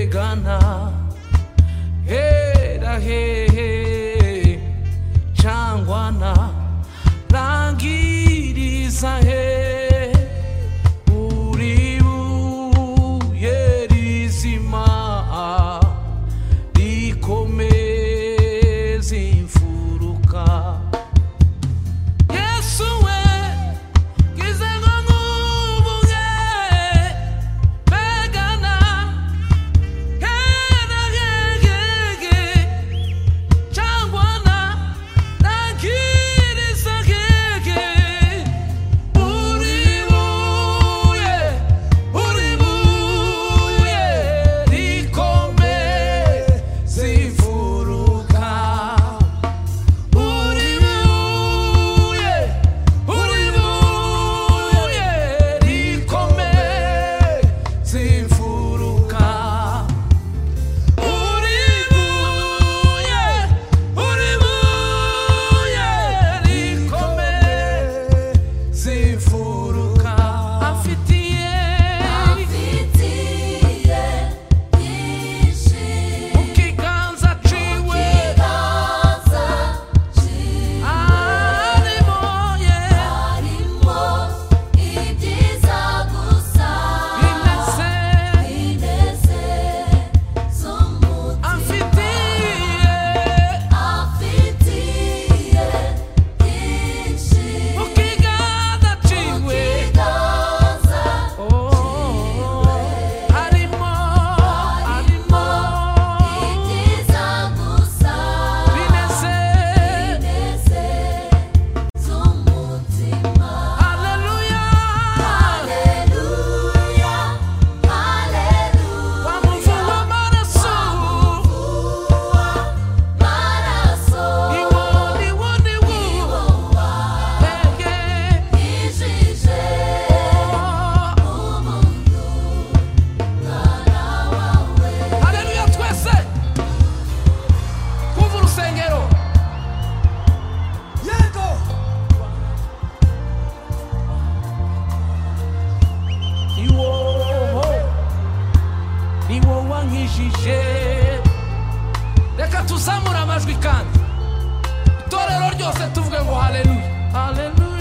imana hera hehe cangwana rangiriza he uri buye rizima rikomeza imfuruka yesu we ngize ngo nkubuge begana hera hegege cyangwa na nagiriza hege uri buye uri buye rikomeza imfuruka Uribuye, uribuye rikomeza imfuruka. Uribuye, uribuye rikomeza imfuruka. Afitiye Afitiye byinshi mu kiganza aciwe kibanza cyiza arimo ye harimo ibyiza gusa inese ineze z'umutima Amfitiye afitiye byinshi ukigada ciwe kibanza harimo harimo ibyiza gusa bineze Ineze z'umutima haleluya Haleluya Haleluya wa muvu w'amaraso Uwa maraso iwo niwo niwo Uwa ege ijije Umuntu Mwana wawe haleluya twese kumva urusengero yego ni wowe ni wowe wankijije reka tuzamure amajwi kandi itorero ryose tuvuge ngo haleluya haleluya